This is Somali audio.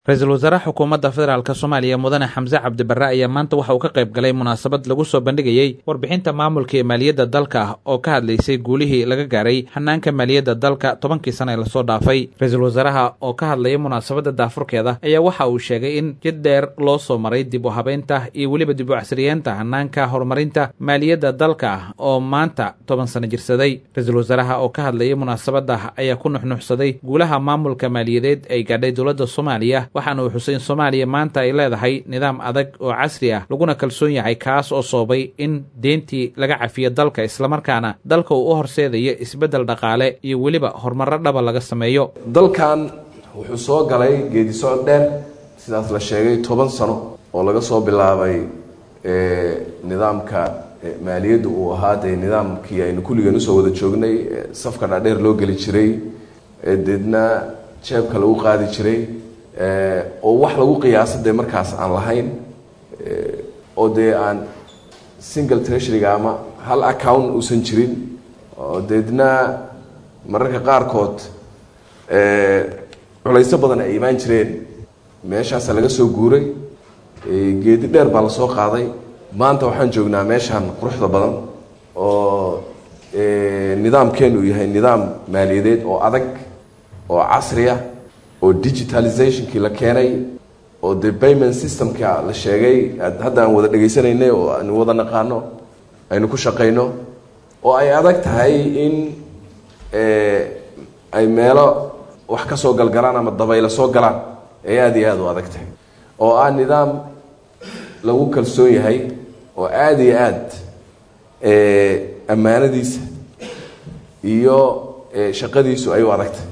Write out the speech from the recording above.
ra-iisul wasaaraha xukuumadda federaalk soomaaliya mudane xamse cabdibarre ayaa maanta waxa uu ka qayb galay munaasabad lagu soo bandhigayey warbixinta maamulka ee maaliyadda dalka ah oo ka hadlaysay guulihii laga gaaray hanaanka maaliyadda dalka tobankii sana ee lasoo dhaafay ra-iisul wasaaraha oo ka hadlaya munaasabadda daafurkeeda ayaa waxa uu sheegay in jid dheer loo soo maray dib u habeynta iyo weliba dib u casriyeenta hanaanka horumarinta maaliyadda dalka ah oo maanta toban sano jirsaday ra-iisul wasaaraha oo ka hadlayay munaasabadda ayaa ku nuxnuxsaday guulaha maamulka maaliyadeed ay gaadhay dowladda soomaaliya waxaana uu xusay in soomaaliya maanta ay leedahay nidaam adag oo casri ah laguna kalsoon yahay kaas oo soobay in deentii laga cafiyo dalka islamarkaana dalka uu u horseedayo isbeddel dhaqaale iyo weliba horumarro dhaba laga sameeyo dalkan wuxuu soo galay geedi socod dheer sidaas la sheegay toban sano oo laga soo bilaabay nidaamka maaliyadda uu ahaa dee nidaamkii aynu kulligeen usoo wada joognay safka dhaadheer loo geli jiray deedna jeebka lagu qaadi jiray oo wax lagu qiyaasa dee markaas aan lahayn oo dee aan single treasuryga ama hal account uusan jirin oo deedna mararka qaarkood culayso badan ay imaan jireen meeshaasa laga soo guuray geedi dheer baa lasoo qaaday maanta waxaan joognaa meeshaan quruxda badan oo nidaamkeenu uu yahay nidaam maaliyadeed oo adag oo casriya oo digitalizationkii la keenay oo de payment systemka la sheegay hadda aan wada dhegaysanaynay oo aanu wada naqaano aynu ku shaqayno oo ay adag tahay in ay meelo wax ka soo galgalaan ama dabaylo soo galaan ay aada iyo aada u adag tahay oo ah nidaam lagu kalsoon yahay oo aada iyo aad ammaanadiisa iyo shaqadiisu ay u adag tahay